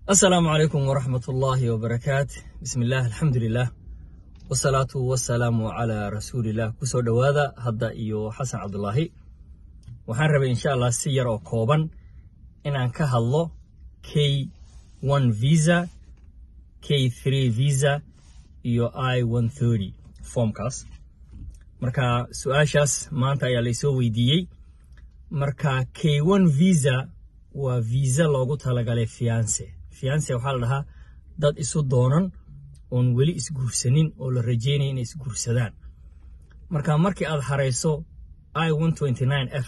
asalaamu calaykum waraxmat ullaahi wabarakaat bismillaah alxamdulilah wasalaatu wasalaamu calaa rasuulilah kusoo dhowaada hadda iyo xasan cabdulaahi waxaan rabay insha allah si yar oo kooban inaan ka hadlo k one visa k three visa iyo i one thirty formkaas marka su-aashaas maanta ayaa laysoo weydiiyey marka k one visa waa visa loogu talagalay fiance fiance waxaa la dhahaa dad isu doonan oon weli isguursanin oo la rajeynaya inay isguursadaan marka markii aad harayso i one twenty nine f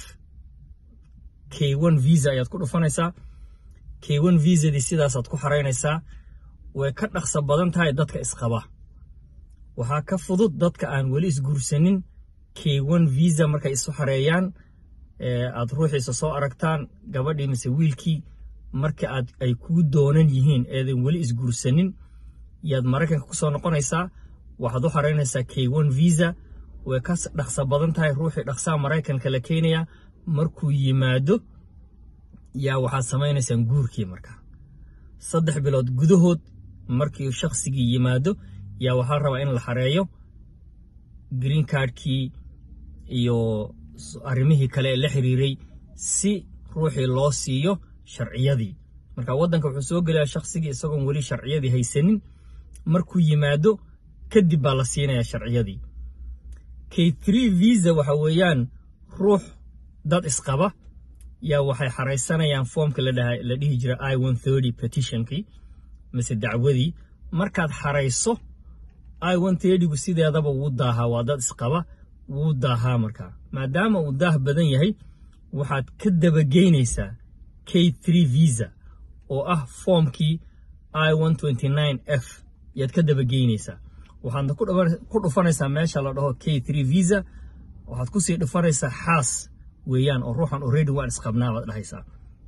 k one visa ayaad ku dhufanaysaa k one visadii sidaasaad ku xaraynaysaa way ka dhaqso badan tahay dadka isqaba waxaa ka fudud dadka aan weli isguursanin k one visa markay isu xareeyaan aad ruuxiisa soo aragtaan gabadhii mise wiilkii marka aad ay kuu doonan yihiin eedan weli isguursanin yaad maraykanka ku soo noqonaysaa waxaad u xaraynaysaa k one visa way ka dhaqso badan tahay ruuxii dhaqsaa maraykanka la keenayaa markuu yimaado yaa waxaad samaynaysaan guurkii marka saddex bilood gudahood markii shaqsigii yimaado yaa waxaa rabaa in la xareeyo green cardkii iyo arrimihii kale ee la xiriiray si ruuxii loo siiyo sharciyadii marka waddanka wuxuu soo gelayaa shaqsigii isagoon weli sharciyadii haysanin markuu yimaado kadib baa la siinayaa sharciyadii k three visa waxa weeyaan ruux dad isqaba yaa waxay xaraysanayaan foomka la dhihi jira i one thirty petitionkii mise dacwadii markaad xarayso i one thirtygu sideedaba wuu daahaa waa dad isqaba wuu daahaa markaa maadaama uu daah badan yahay waxaad ka dabageynaysaa k three visa oo ah foomkii i one twenty nine f yaad ka dabageynaysaa waxaadna ku dhufanaysaa meesha la dhaho k three visa waxaad kusii dhufanaysaa xaas weeyaan oo ruuxan already waan isqabnaa baad dhahaysaa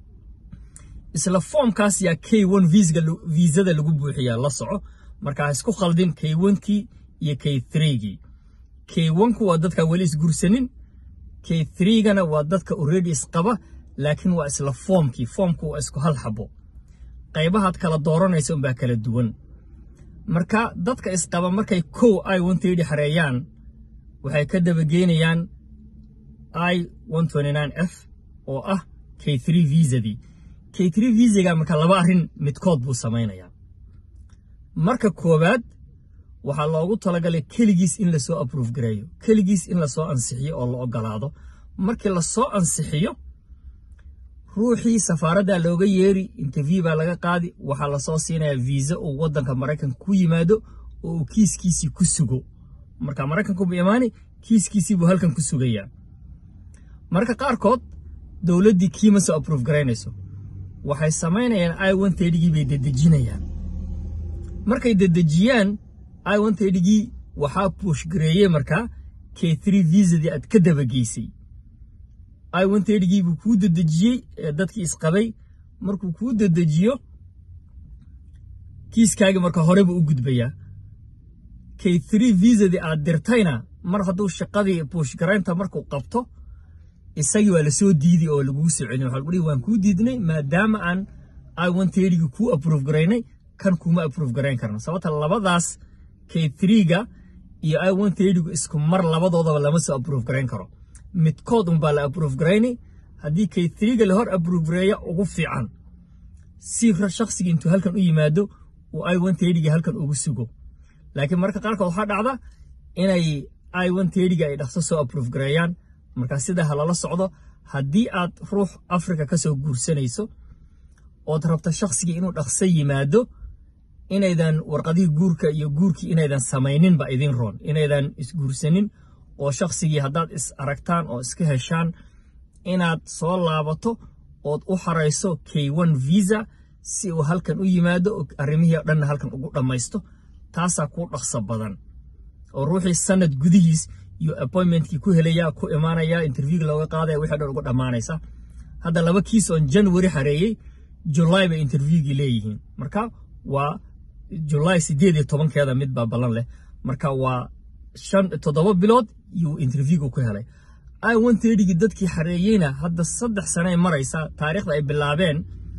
isla foomkaas yaa k one viisada lagu buuxiyaa la soco markaa isku khaldin k onekii iyo k threegii k onku waa dadka weli isgursanin k threegana waa dadka already isqaba laakiin waa isla foomkii foomku waa isku hal xabo qaybahaad kala dooranaysa unbaa kala duwan marka dadka isqaba markay kow i one thirty xareeyaan waxay ka dabageynayaan i one twenty nine f oo ah k three visadii k three visaga marka laba arrin midkood buu samaynayaa marka koowaad waxaa loogu talagalay keligiis in lasoo aprove gareeyo keligiis in lasoo ansixiyo oo la ogolaado markii lasoo ansixiyo ruuxii safaaraddaa looga yeeri interview baa laga qaadi waxaa lasoo siinayaa viisa uu waddanka maraykanka ku yimaado oo uu kiiskiisii ku sugo marka maraykanku bu imaani kiiskiisii buu halkan ku sugayaa marka qaarkood dowladdii kiima soo aprove garaynayso waxay samaynayaan i one thirtygii bay dedejinayaan markay dedejiyaan i one thirtygii waxaa buushgareeyey markaa k three visadii aad ka dabageysay i one thirtygii buu kuu dedejiyey ee dadkii isqabay markuu kuu dedejiyo kiiskaagii marka hore buu u gudbayaa k three visadii aad dirtayna mar hadduu shaqadii buushgaraynta markuu qabto isagii waa lasoo diiday oo lagugu soo celin waxa lagu dhihi waan kuu diidnay maadaama aan i one thirtygii kuu aprove garaynay kan kuma aprove garayn karno sababta labadaas k threega iyo i one thirtygu isku mar labadoodaba lama soo aprove garayn karo midkood unbaa la aprove garaynay haddii k threega la hor aprove gareeya ugu fiican si shaqsigii intuu halkan u yimaado uu i one thirtyga halkan ugu sugo laakiin marka qaarkood waxaa dhacda inay i one thirtyga ay dhaqso soo aprove gareeyaan markaa sidaa ha lala socdo haddii aad ruux africa ka soo guursanayso ood rabto shaqsigii inuu dhaqso yimaado inaydan warqadihii guurka iyo guurkii inaydan samayninba idin roon inaydan isguursanin oo shaqsigii haddaad is aragtaan oo iska heshaan inaad soo laabato ood u xarayso k one visa si uu halkan u yimaado oo arrimihii o dhanna halkan ugu dhammaysto taasaa kuu dhaqso badan oo ruuxii sanad gudihiis iyo appointmentkii ku helayaa ku imaanaya interviewga looga qaadaya wixii dhan ugu dhammaanaysa hadda laba kiis oon january xareeyey july bay interviewgii leeyihiin marka waa july siddeed iyo tobankeeda mid baa ballan leh marka waa shan toddoba bilood yuu interviewga ku helay i one thirtygii dadkii xareeyeyna hadda saddex sane ay maraysaa taariikhda ay bilaabeen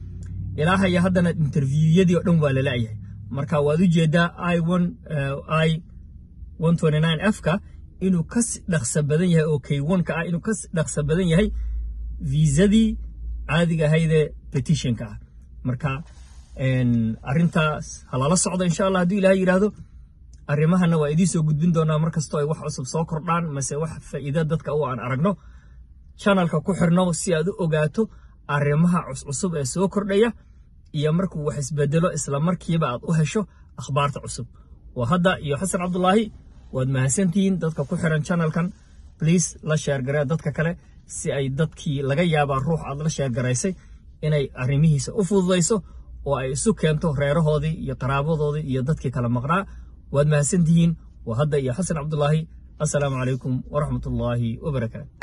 ilaa haya haddana interviwyadii oo dhan waa la la'yahay marka waad u jeedaa i i f-ka inuu ka dhaqso badan yahay oo k ka ah inuu ka dhaqso badan yahay viisadii caadiga ahaydee petitionka ah marka arrintaas halala socda insha allah hadduu ilahay yidhaahdo arrimahana waa idiin soo gudbin doonaa mar kastoo ay wax cusub soo kordhaan mase wax faa'iida dadka u aan aragno channelka ku xirno si aad u ogaato arrimaha cuscusub ee soo kordhaya iyo markuu wax isbedelo isla markiiba aad u hesho akhbaarta cusub waa hadda iyo xasan cabdulaahi waad mahadsantihiin dadka ku xiran channelkan bliase la sheergaree dadka kale si ay dadkii laga yaabaa ruux aad la sheergaraysay inay arrimihiisa u fududayso oo ay isu keento reerahoodii iyo qaraabadoodii iyo dadkii kala maqnaa waad mahadsantihiin waa hadda iyo xasan cabdulaahi assalaamu calaykum waraxmatullaahi wabarakaatu